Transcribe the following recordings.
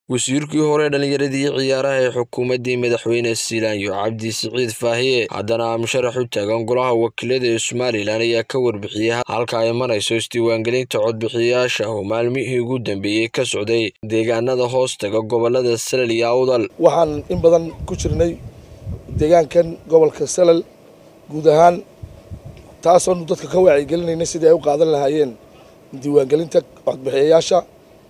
wasiirkii hore dhallinyaradii ciyaaraha ee xukuumaddii madaxweyne siilaanyo cabdi siciid faahiye haddana musharax u taagan golaha wakiilada ee somalilan ayaa ka warbixiyey halka ay marayso isdiiwaangelinta codbixiyayaasha oo maalmihii ugu dambeeyey ka socday deegaanada hoostaga gobolada salal iyo awdal waxaan in badan ku jirnay deegaankan gobolka salal guud ahaan taasoonu dadka ka wacyigelinaynay sidii ay u qaadan lahaayeen diiwaangelinta codbixiyayaasha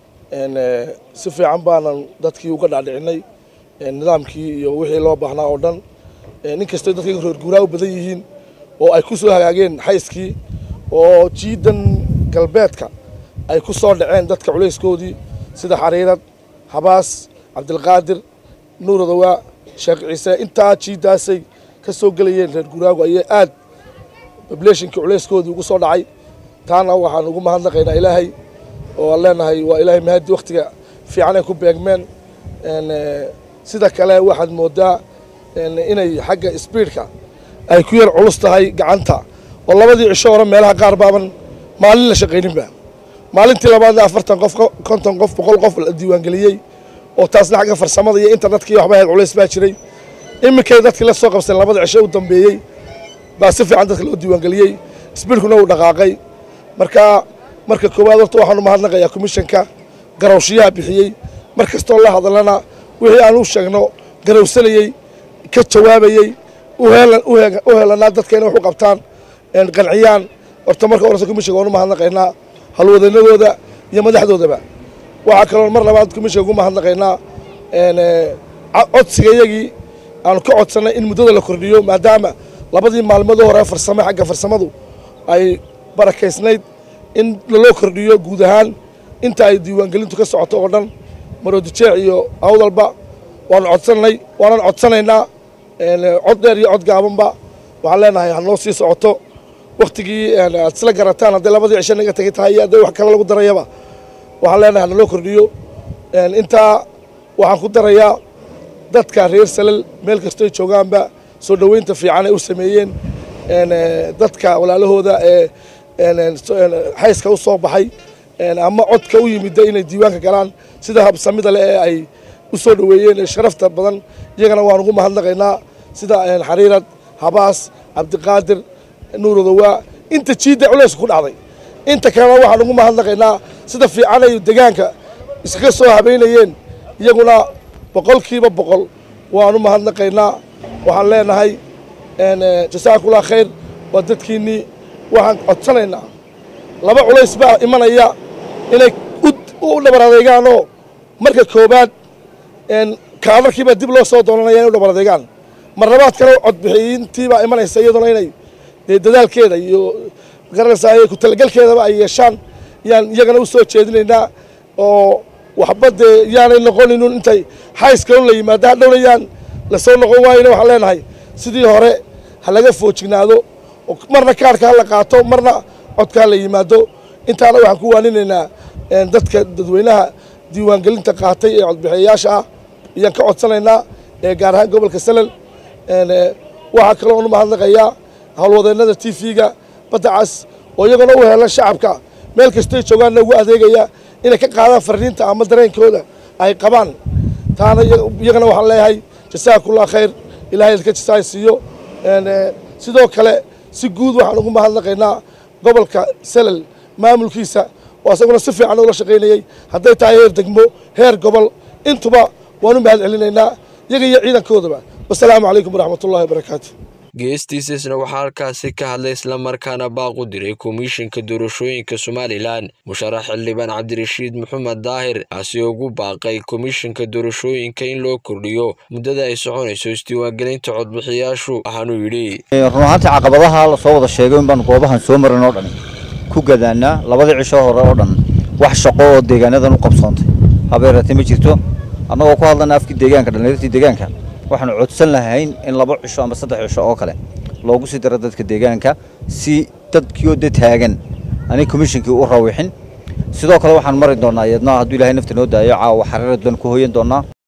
si fiican baanan dadkii uga dhaadhicinay nidaamkii iyo wixii loo baahnaa oo dhan inkastoo dadka reer guuraa u badan yihiin oo ay ku soo hagaageen xayskii oo jiidan galbeedka ay ku soo dhaceen dadka culayskoodii sida xariirad habaas cabdilqaadir nuuradawaa sheekh ciise intaa jiiddaasay ka soo gelayeen reer guuraagu ayay aad bableeshinkii culayskoodii ugu soo dhacay taana waxaan ugu mahadnaqaynaa ilaahay oo aan leenahay waa ilaahay mahadi wakhtiga fiican ay ku beegmeen sida kale waxaad moodaa inay xagga sbiidka ay ku yar culus tahay gacanta oo labadii cisho hore meelaha qaar baaban maalin la shaqayninba maalintii labaadna afartan qof konton qof boqol qof la diiwaangeliyey oo taasna xagga farsamada iyo internetka iyo waxba ahayd culays baa jiray iminkay dadkii la soo qabseen labada cisho u dambeeyey baa si fiican dadka loo diiwaangeliyey sbiidkuna uu dhaqaaqay marka marka koowaad horta waxaanu mahadnaqayaa komishanka garawshiyaha bixiyey mar kastoo la hadalana wixii aan u sheegno garawsanayey ka jawaabayey u helanaa dadka inay wax u qabtaan qanciyaan horta marka horese komishanka waanu mahadnaqaynaa halwadanadooda iyo madaxdoodaba waxaa kaloo mar labaad komishanka ugu mahadnaqaynaa codsiga iyagii aanu ka codsannay in muddada la kordhiyo maadaama labadii maalmoodoo hore farsame xagga farsamadu ay barakaysnayd in laloo kordhiyo guud ahaan inta ay diiwaangelintu ka socoto oo dhan maroodijeec iyo awdalba waanu codsannay waanan codsanaynaa cod dheer iyo cod gaabanba waxaan leenahay hanoo sii socoto wakhtigii aad isla garataan hadday labadii cisho naga tegi tahay iyo hadday wax kale lagu darayaba waxaan leenahay hanaloo kordhiyo intaa waxaan ku darayaa dadka reer salal meel kastoy joogaanba soo dhoweynta fiican ay u sameeyeen dadka walaalahooda ee xayska u soo baxay ama codka u yimida inay diiwaanka galaan sida habsamida leh ee ay u soo dhoweeyeen ee sharafta badan iyagana waan ugu mahadnaqaynaa sida xariirad habaas cabdiqaadir nuuradawaa inta jiidda culaysku ku dhacday inta kalena waxaan ugu mahadnaqaynaa sida fiican ay degaanka iskaga soo habeynayeen iyaguna boqolkiiba boqol waan u mahadnaqaynaa waxaan leenahay jasaakullah khayr waa dadkiinnii waxaan codsanaynaa laba culays baa imanaya inay u dhabar adeegaanoo marka koowaad kaadarkiibaa dib loo soo doonanaya inay u dhabar adeegaan marlabaad kale codbixiyintiibaa imanaysa iyadoona inay dee dadaalkeeda iyo magaranaysaa ku talagelkeedaba ay yeeshaan yaan iyagana u soo jeedinaynaa oo waxba dee yaanay noqoninun intay xayskaun la yimaado hadhowna yaan lasoo noqon waayona waxaan leenahay sidii hore ha laga foojignaado marna kaarka ha la qaato marna codka ha la yimaado intaana waxaan ku waaninaynaa dadka dadweynaha diiwaangelinta qaatay ee codbixiyayaasha ah ayaan ka codsanaynaa ee gaar ahaan gobolka salal waxaa kaloo anu mahadnaqayaa howlwadeennada t v-ga badda cas oo iyagona u helan shacabka meel kastoy joogaanna ugu adeegaya inay ka qaadaan farriinta ama dareenkooda ay qabaan taana iyagana waxaan leeyahay jasaakullah khayr ilahay ka jasaay siiyo sidoo kale si guud waxaan ugu mahadnaqaynaa gobolka salal maamulkiisa oo isaguna si fiican ula shaqaynayey hadday tahay heer degmo heer gobol intuba waan u mahad celinaynaa iyaga iyo ciidankoodaba wasalaamu calaykum waraxmatullahi wabarakaatu geestiisasna waxaa halkaasi ka hadlay islamarkaana baaq u diray komishinka doorashooyinka somalilan musharax xildhibaan cabdirashiid maxamed daahir kaasi ugu baaqay komishinka doorashooyinka in loo kordhiyo muddada ay soconayso isdiiwaangelinta codbixiyaashu waxaanuu yidhi run ahaantii caqabadaha lasoo wada sheegay in baanu goobahan soo marin oo dhan ku gadaanaa labadii cisho hore oo dhan wax shaqo oo deegaanadan u qabsoontay habeeratay ma jirto annagoo ku hadlana afkii deegaanka dhallinyartii deegaanka waxaanu codsan lahayn in laba cisho ama saddex cisho oo kale loogu sii daro dadka deegaanka si dadkiioo de taagan anay komishinkii u rawixin sidoo kale waxaan mari doonaa iyadna hadduu ilahay nafta noo daayo caawa xariirad baan ku hoyan doonaa